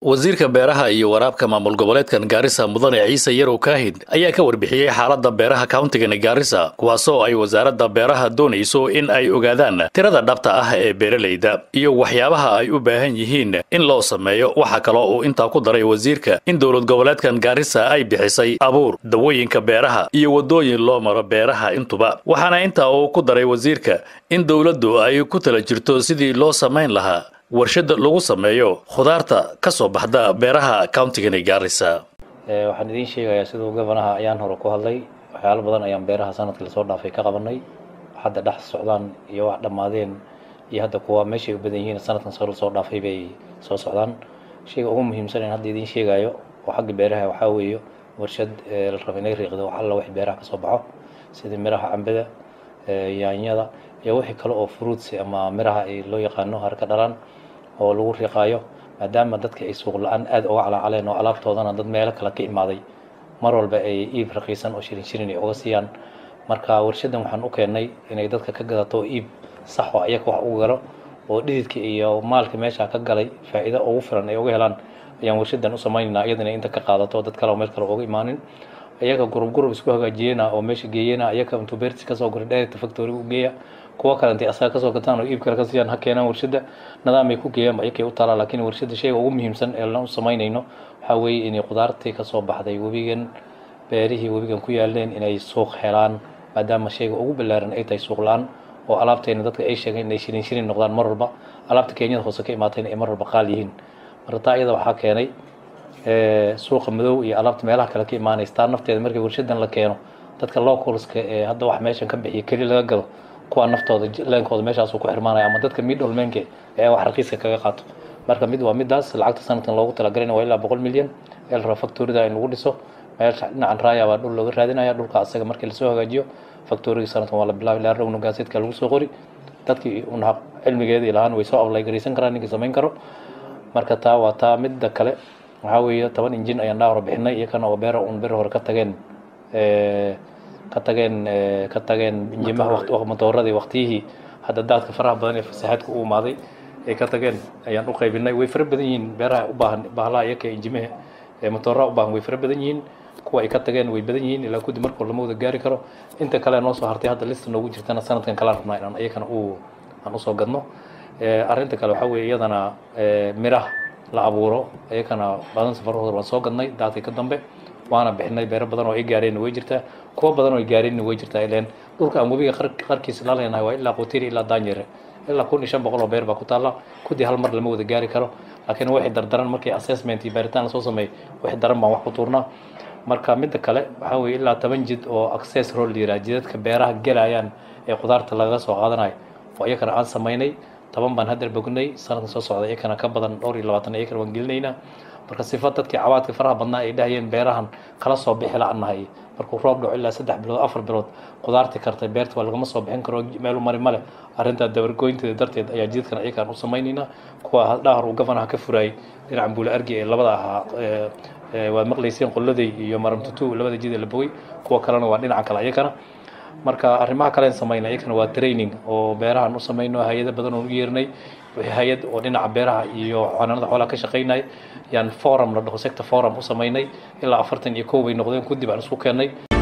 wasiirka beeraha iyo waraabka maamul goboleedkan gaarisa mudane ciise yarow kaahid ayaa ka warbixiyey xaaladda beeraha kauntigani gaarisa kuwaasoo ay wasaaradda beeraha doonayso in ay ogaadaan tirada dhabta ah ee beeralayda iyo waxyaabaha ay u baahan yihiin in loo sameeyo waxaa kaloo uu intaa ku daray wasiirka in dowlad goboleedkan gaarisa ay bixisay abuur dawooyinka beeraha iyo waddooyin loo maro beeraha intuba waxaana intaa uu ku daray wasiirka in dowladdu ay ku tala jirto sidii loo samayn lahaa warshada lagu sameeyo khudaarta ka soo baxda beeraha countigani gaarisa waxaan idiin sheegayaa siduu gobanaha ayaan hore ku hadlay waxyaalo badan ayaan beeraha sanadkii lasoo dhaafay ka qabanay hadda dhex socdaan iyo wax dhammaadeen iyo hadda kuwa meeshay u badan yihiin sanadkan soo lasoo dhaafay bay soo socdaan shayga ugu muhiimsan in hadda idiin sheegayo oo xagga beeraha waxaa weeye warshad la raba inay riiqdo wax alla wax beeraha kasoo baxo sida miraha cambada yaanyada iyo wixii kale oo fruits ama miraha ay loo yaqaano harka dhalaan oo lagu riiqaayo maadaama dadka ay suuq la-aan aada uga calaacaleen oo alaabtoodana dad meelo kale ka imaaday mar walba ay iib raqiisan oo shirin shirin ay uga siiyaan marka warshadan waxaan u keennay inay dadka ka gadato iib sax oo ayaga wax ugu galo oo dhididka iyo maalka meesha ka galay faa'iido ugu filan ay uga helaan ayaan warshadan u samaynaynaa iyadana inta ka qaadato dad kale oo meel kale uga imaanin iyaga gurub gurub isku hagaajiyena oo meesha geeyena iyaga intuu beertis kasoo gura dheerta factory u geeya kuwa kale intay asaga kasoo gataan oo iib kale ka siiyaan ha keenaan warshada nidaamay ku geeyaan ayakay u taalaa laakiin warshada shayga ugu muhiimsan ee lan u samaynayno waxaa weeye inay khudaartii kasoo baxday webigan beerihii webigan ku yaaleen inay suuq helaan maadaama shayga ugu ballaaran ay tahay suuq la-aan oo alaabteena dadka ay sheegeen inay shirin shirin noqdaan mar walba alaabta kenyada hoose ka imaatayna ay mar walba qaal yihiin marka taa iyada waxaa keenay suuqa madow iyo alaabta meelaha kale ka imaanaysa taa nafteeda markii warshadan la keeno dadka localska ee hadda wax meeshan ka bixiya keli laga gado kuwa naftooda leenkooda meeshaasuu ku xirmaanaya ama dadka midholmeenka ee wax raqiiska kaga qaato marka mid waa midaas lacagta sanadkan loogu talagalin waa ilaa boqol milyan ee la raba factorida in lagu dhiso meesha dhinacan raaya baa dhul looga raadinaya dhulka asaga markii lasoo hagaajiyo factorigii sanadkan waa la bilaabay ilaa rowna gaaseedka lagu soo qori dadkii una cilmigeedii lahaan way soo ablaygaraysan karaan ninkii samayn karo marka taa waa taa midda kale waxaa weeye toban injin ayaan dhaa hore bixinay iyakana oo beera un beri hore ka tageen ka tageen ka tageen injimaha matooradii waqtiyihii hadda daadka faraha badan ee fasaxaadka u imaaday ay ka tageen ayaan u qaybinay way fara badan yihiin beeraha u baahan bahlaha iyaka injimaha matooraha u baahan way fara badan yihiin kuwa ay ka tageen way badan yihiin ilaa kudi markoo lama wada gaari karo inta kale noo soo hartay hadda lista noogu jirtana sanadkan kalaan rabnaa inaan iyakana u aan usoo gadno arrinta kale waxaa weeye iyadana miraha la abuuro iyakana badan safarahooda waan soo gadnay daadka ka dambe waana bixinay beero badan oo ay gaareenna way jirtaa kuwa badan oo ay gaareenna way jirtaa ileen dhulka aan webiga qarkiisa la leenahay waa ilaa qutiri ilaa daanyere ilaa kun iyo shan boqol oo beer baa ku taalla kudii hal mar lama wada gaari karo laakiin waxay dardaran markii assessment iyo baaritaan lasoo sameeyey wixii daran baan wax ku tuurnaa marka midda kale waxaa weeye ilaa toban jid oo access road la yiraha jidadka beeraha gelayaan ee khudaarta lagaga soo qaadanayo oo iyakana aan samaynay toban baan hadda bognay sanadkan soo socda iyakana ka badan dhowr iyo labaatan iyakana waan gelinaynaa marka sifa dadkii cawaadka faraha badnaa ay dhahayeen beerahan kala soo bixi la-nahay markuu roob dhaco ilaa saddex bilood afar bilood khudaartii kartay beerta waa lagama soo bixin karo meelu mari male arrintaa dabargoynteeda darteed ayaa jidadkan iyakaan u samaynaynaa kuwa dhahar uu gafanaha ka furayay dhinacan buule argi ee labada ahaa waad maqlayseen qolladay iyo maramtutu labada jid ee la bogay kuwa kalena waa dhinaca kale iyakana marka arrimaha kalen samayna iyakana waa training oo beerahan u samayno hay-ada badan oon u yeernay hay-ad oo dhinaca beeraha iyo xanaanada xoolaha ka shaqaynaya yaan forum la dhaho sector forum u samaynay ilaa afartan iyo kow bay noqdeen kudib aan isku keennay